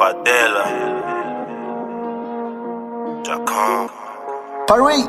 Fadela. Jacom. Paris.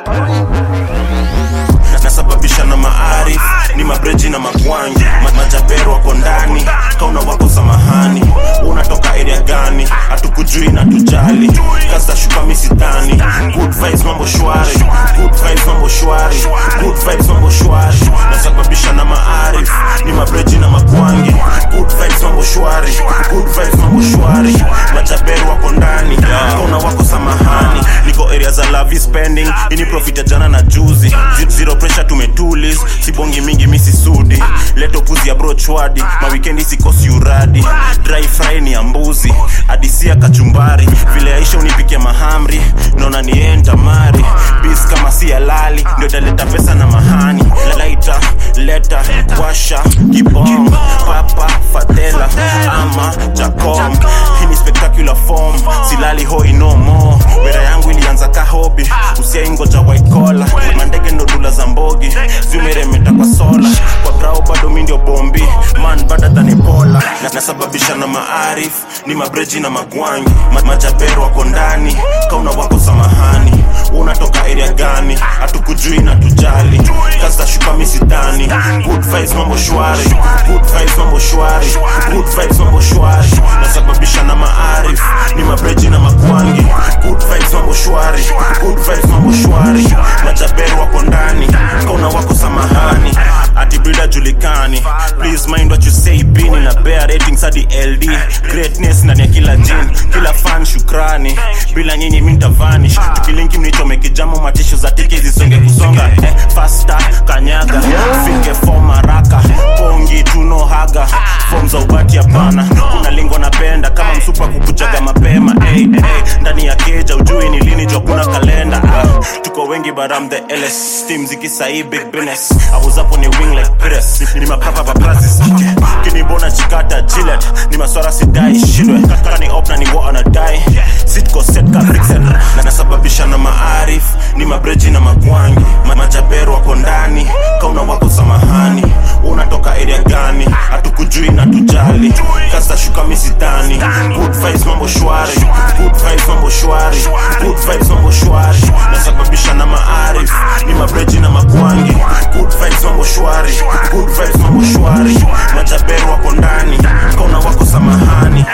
nasababisha na maarif ni mabreji na magwangi Ma- majapero wako ndani kauna wako samahani unatoka area gani hatukujui na tujali kasa shuka misitani good vibes mambo shwari good vibes mambo shwari good vibes mambo shwari nasababisha na maarif ni mabreji na magwangi good vibes mambo shwari good vibes mambo shwari majapero wako ndani kauna wako samahani niko area za lavi spending ini profit ya jana na juzi Z- zero pressure tumetulis sibongi mingi misisudi leto puzi ya brochwadi mawikendi sikosi uradi dry fry ni ya mbuzi adisia kachumbari vile aisha unipikia mahamri naona nienta mari bis kama si halali ndio italeta pesa na mahani laita leta washa kibom papa fatela ama jacom hii ni spectacular form silali hoi no more wera yangu ilianza ka hobi usiaingoja white collar mandege ndo dula za mbogi zimeremeta kwa sola kwa brao bado mi ndio bombi man bada than Ebola na nasababisha na maarif ni mabreji na magwangi Ma, majapero wako ndani kauna wako samahani unatoka area gani hatukujui na tujali kaza shuka misitani good vibes mambo shwari good vibes mambo shwari good vibes mambo shwari nasababisha na maarif ni mabreji na magwangi good vibes mambo shwari good vibes mambo shwari majapero wako ndani kauna wako samahani ati brida julikani please mind what you say bini na bear ratings hadi ld greatness ndani ya kila jin kila fan shukrani bila nyinyi mi ntavanish tukilinki mnichome kijamo matisho za tiki zisonge kusonga eh, fasta kanyaga fike fom haraka pongi tuno haga fom za ubati hapana kuna lingo napenda kama msupa kukujaga mapema hey, hey, ndani ya keja ujui ni lini jua kuna kalenda ah, tuko wengi but I'm the LS team zikisai big business I was up on a wing like Pires ni mapapa paparazzi kinibona chikata Gillette ni maswara sidai shindwe kani op na ni wa anadai sitko set ka Brixen na nasababisha na maarif ni mabreji na magwangi Ma- majapero wako ndani kauna wako samahani unatoka area gani hatukujui na tujali kasa shuka misitani good vibes mambo shwari good vibes mambo shwari good vibes mambo shwari nasababisha na maarif ni mabreji na magwangi good vibes mambo shwari good vibes mambo shwari majapero wako ndani kauna wako samahani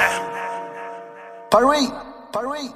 Paris. Paris.